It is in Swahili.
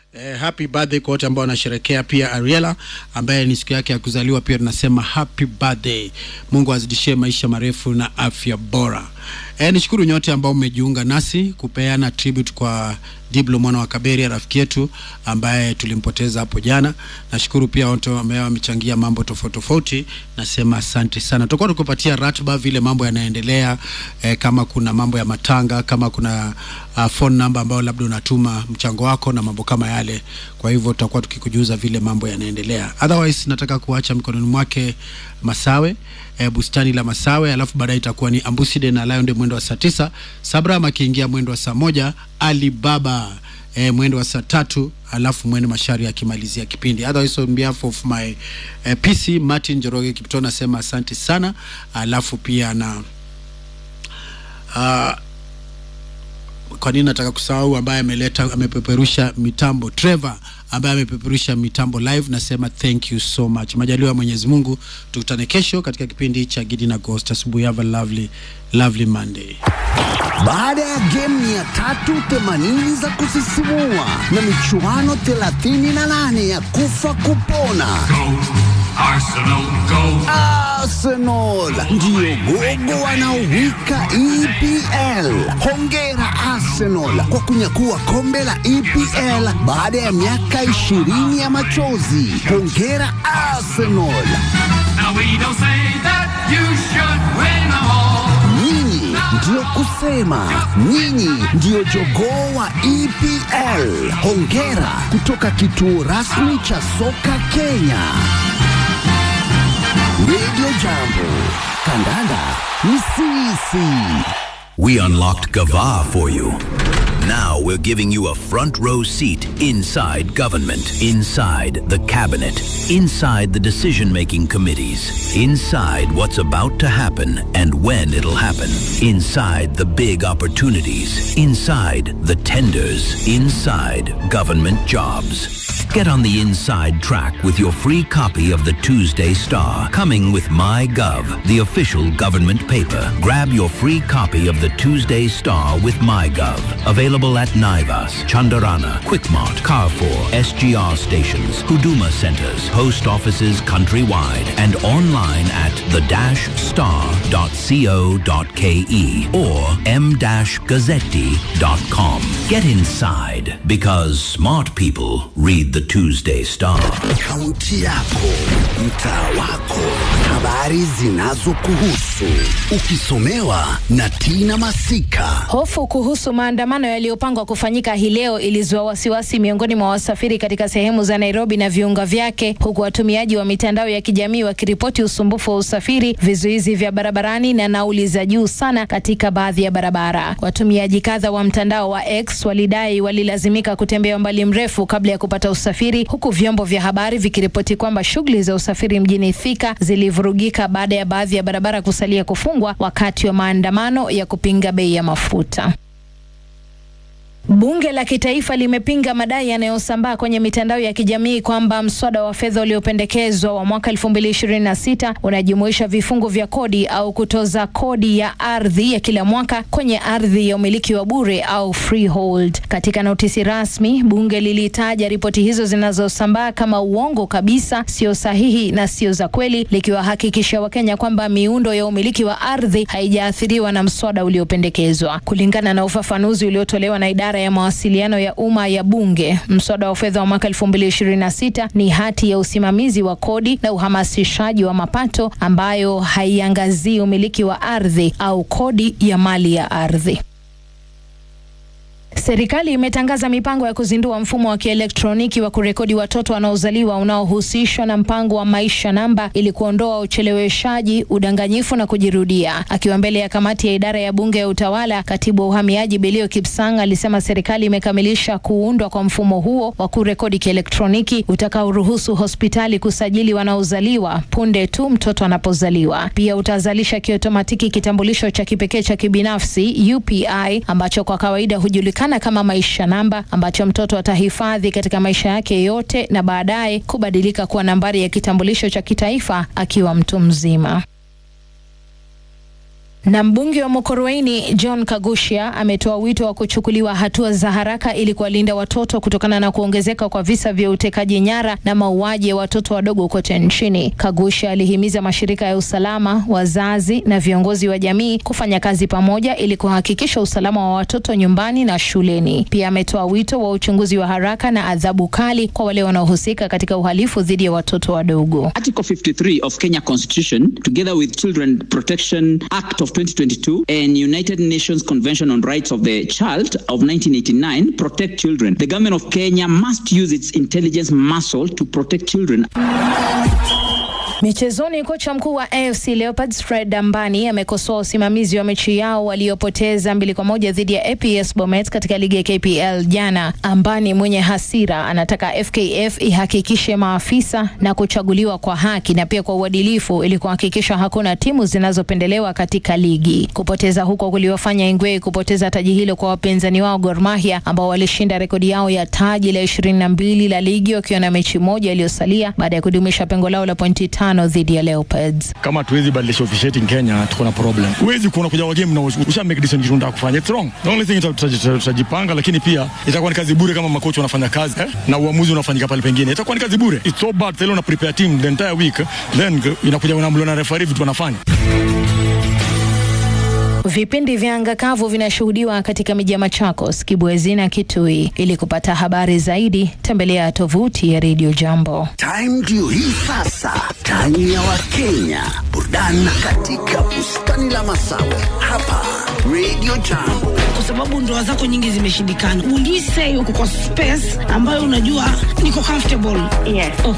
Eh, happy birthday kwa wote ambao wanasherekea, pia Ariela ambaye ni siku yake ya kuzaliwa, pia tunasema happy birthday. Mungu azidishie maisha marefu na afya bora. Eh, nishukuru nyote ambao mmejiunga nasi kupeana tribute kwa Diblo mwana wa Kaberia, rafiki yetu ambaye tulimpoteza hapo jana. Nashukuru pia wote ambao wamechangia mambo tofauti tofauti, nasema asante sana. Tutakuwa tukupatia ratiba vile mambo yanaendelea, eh, kama kuna mambo ya matanga, kama kuna uh, phone number ambayo labda unatuma mchango wako na mambo kama yale. Kwa hivyo tutakuwa tukikujuza vile mambo yanaendelea. Otherwise nataka kuacha mikononi mwake Masawe eh, bustani la Masawe, alafu baadaye itakuwa ni Ambuside na Lion mwendo wa saa tisa, Sabram akiingia mwendo wa saa moja, Alibaba eh, mwendo wa saa tatu alafu mwene mashari akimalizia kipindi. Otherwise on behalf of my eh, PC Martin Njoroge Kipto nasema asante sana, alafu pia na uh, kwa nini nataka kusahau ambaye ameleta amepeperusha mitambo Trevor ambaye amepeperusha mitambo live, nasema thank you so much. Majaliwa ya Mwenyezi Mungu, tukutane kesho katika kipindi cha Gidi na Ghost. Asubuhi, have a lovely lovely Monday. Baada ya game 380 za kusisimua na michuano 38 ya kufa kupona, Arsenal, go! Arsenal ndiyo gogo wanaowika EPL. Hongera Arsenal kwa kunyakua kombe la EPL baada ya miaka 20 ya machozi. Hongera Arsenal, Now we don't say that you should win them all. nyinyi ndiyo kusema, nyinyi ndiyo jogoo wa EPL. Hongera kutoka kituo rasmi cha soka Kenya. Radio Jambo, kandanda ni sisi. We unlocked Gava for you. Now we're giving you a front row seat inside government, inside the cabinet, inside the decision making committees, inside what's about to happen and when it'll happen, inside the big opportunities, inside the tenders, inside government jobs. Get on the inside track with your free copy of the Tuesday Star, coming with MyGov, the official government paper. Grab your free copy of the Tuesday Star with MyGov. Available at Naivas, Chandarana, Quickmart, Carrefour, SGR stations, Huduma centers, post offices countrywide, and online at the-star.co.ke or m-gazzetti.com. Get inside because smart people read the Tuesday Star. Kaunti yako, mtaa wako, habari zinazokuhusu, ukisomewa na Tina Masika. Hofu kuhusu maandamano yaliyopangwa kufanyika hii leo ilizua wasiwasi miongoni mwa wasafiri katika sehemu za Nairobi na viunga vyake, huku watumiaji wa mitandao ya kijamii wakiripoti usumbufu wa usafiri, vizuizi vya barabarani na nauli za juu sana katika baadhi ya barabara. Watumiaji kadha wa mtandao wa X walidai walilazimika kutembea umbali mrefu kabla ya kupata usafiri, huku vyombo vya habari vikiripoti kwamba shughuli za usafiri mjini Thika zilivurugika baada ya baadhi ya barabara kusalia kufungwa wakati wa maandamano ya kupinga bei ya mafuta. Bunge la kitaifa limepinga madai yanayosambaa kwenye mitandao ya kijamii kwamba mswada wa fedha uliopendekezwa wa mwaka 2026 unajumuisha vifungu vya kodi au kutoza kodi ya ardhi ya kila mwaka kwenye ardhi ya umiliki wa bure au freehold. Katika notisi rasmi, bunge lilitaja ripoti hizo zinazosambaa kama uongo kabisa, sio sahihi na sio za kweli, likiwahakikishia Wakenya kwamba miundo ya umiliki wa ardhi haijaathiriwa na mswada uliopendekezwa. Kulingana na ufafanuzi uliotolewa na idara ya mawasiliano ya umma ya bunge, mswada wa fedha wa mwaka 2026 ni hati ya usimamizi wa kodi na uhamasishaji wa mapato ambayo haiangazii umiliki wa ardhi au kodi ya mali ya ardhi. Serikali imetangaza mipango ya kuzindua mfumo wa kielektroniki wa kurekodi watoto wanaozaliwa unaohusishwa na mpango wa maisha namba ili kuondoa ucheleweshaji, udanganyifu na kujirudia. Akiwa mbele ya kamati ya idara ya bunge ya utawala, katibu wa uhamiaji Belio Kipsang alisema serikali imekamilisha kuundwa kwa mfumo huo wa kurekodi kielektroniki utakaoruhusu hospitali kusajili wanaozaliwa punde tu mtoto anapozaliwa. Pia utazalisha kiotomatiki kitambulisho cha kipekee cha kibinafsi UPI ambacho kwa kawaida hujulikana kama maisha namba ambacho mtoto atahifadhi katika maisha yake yote na baadaye kubadilika kuwa nambari ya kitambulisho cha kitaifa akiwa mtu mzima. Na mbunge wa Mokoroini John Kagushia ametoa wito wa kuchukuliwa hatua za haraka ili kuwalinda watoto kutokana na kuongezeka kwa visa vya utekaji nyara na mauaji ya watoto wadogo kote nchini. Kagushia alihimiza mashirika ya usalama, wazazi na viongozi wa jamii kufanya kazi pamoja ili kuhakikisha usalama wa watoto nyumbani na shuleni. Pia ametoa wito wa uchunguzi wa haraka na adhabu kali kwa wale wanaohusika katika uhalifu dhidi ya watoto wadogo. Article 53 of Kenya Constitution, together with Children Protection Act of 2022 and United Nations Convention on Rights of the Child of 1989, protect children. The government of Kenya must use its intelligence muscle to protect children. Michezoni, kocha mkuu wa AFC Leopards Fred Dambani amekosoa usimamizi wa mechi yao waliopoteza mbili kwa moja dhidi ya APS Bomet katika ligi ya KPL jana. Ambani mwenye hasira anataka FKF ihakikishe maafisa na kuchaguliwa kwa haki na pia kwa uadilifu ili kuhakikisha hakuna timu zinazopendelewa katika ligi. Kupoteza huko kuliwafanya Ingwe kupoteza taji hilo kwa wapinzani wao Gor Mahia ambao walishinda rekodi yao ya taji la ishirini na mbili la ligi wakiwa na mechi moja iliyosalia baada ya kudumisha pengo lao la pointi tano dhidi ya Leopards. kama tuwezi badilisha officiating Kenya tuko na problem. Huwezi kuona kuja wa game na usha make decision kitu unataka kufanya. It's wrong. The only thing tuta- tuta- tutajipanga, lakini pia itakuwa ni kazi bure kama makocha wanafanya kazi eh, na uamuzi unafanyika pale pengine, itakuwa ni kazi bure. It's so bad. Tele una prepare team the entire week then inakuja unamliona na referee vitu wanafanya. Vipindi vya anga kavu vinashuhudiwa katika miji ya Machakos, Kibwezi na Kitui. Ili kupata habari zaidi, tembelea tovuti ya Radio Jambo. Time ndio hii sasa, time ya Wakenya, burudani katika bustani la Masawe hapa Radio Jambo. kwa sababu ndoa zako nyingi zimeshindikana. Will you say uko kwa space ambayo unajua niko comfortable? Yes. Okay.